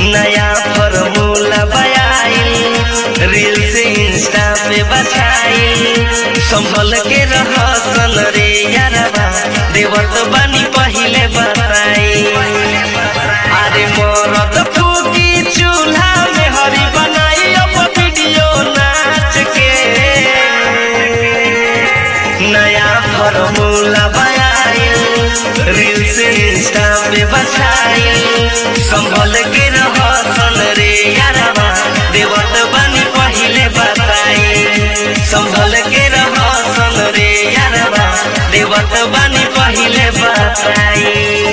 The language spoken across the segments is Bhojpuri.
नया फॉर्मूला बयाई रील से इंस्टा पे बछाई संभल के रहसन रे यारबा देवत बानी पहिले बताई अरे मरद फूकी चूल्हा में हरी बनाई अब वीडियो नाच के नया फॉर्मूला बयाई रील से इंस्टा पे बछाई संभल के रहसन रे यारबा देवत बानी पहिले बताई संभल के रहसन रे यारबा देवत बानी पहिले बताई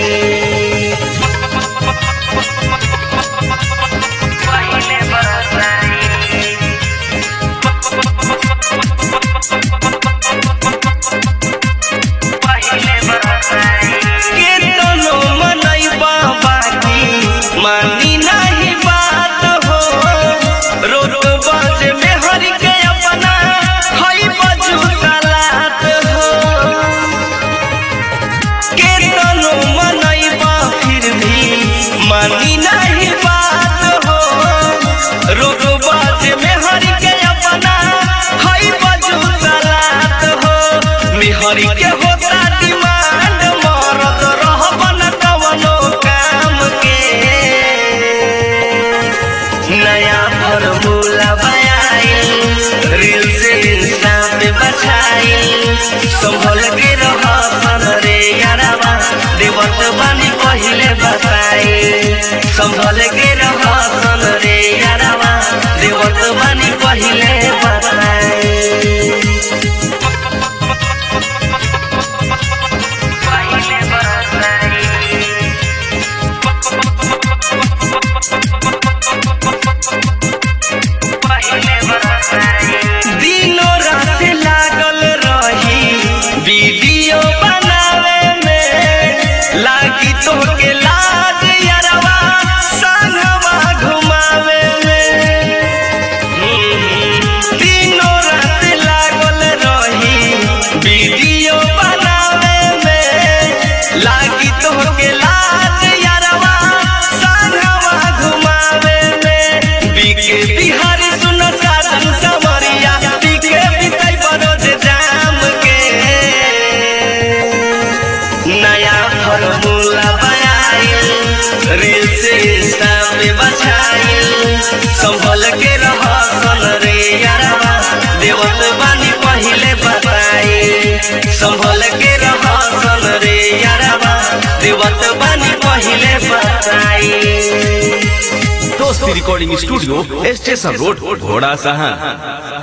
पहिले बताई केतनो मनैबा बाकी मानी नहीं बात हो रोड बाजे में हरि के अपना हई बजू तलात हो केतनो मनैबा फिर भी मानी नहीं बात हो रोड बाजे में हरि के अपना हई बजू तलात हो मिहरी के होता डिमांड मरद रहबन कवनो काम के नया फॉर्मूला बयाई रील से इंस्टा पे बछाई संभल के रहसन रे यारबा देवत बानी पहिले बताई संभल के रहसन रे यारबा देवत बानी पहिले बताई पहिले बताई दिनो रात लागल रही वीडियो बनावे में लागी तोहके लाज यारवा संगवा घुमावे में दिनो रात लागल रही वीडियो बनावे में लागी तोहके लाज यारवा संगवा घुमावे में बीके बिहारी सुन साधन समरिया बीके बिताई बरोज जाम के नया फॉर्मूला बयाई रील से इंस्टा पे बछाई संभल के रहसन रे यारबा देवत बानी पहिले बताई संभल के रहसन रे यारबा देवत बानी पहिले बताई दोस्ती रिकॉर्डिंग स्टूडियो स्टेशन रोड घोड़ा सहन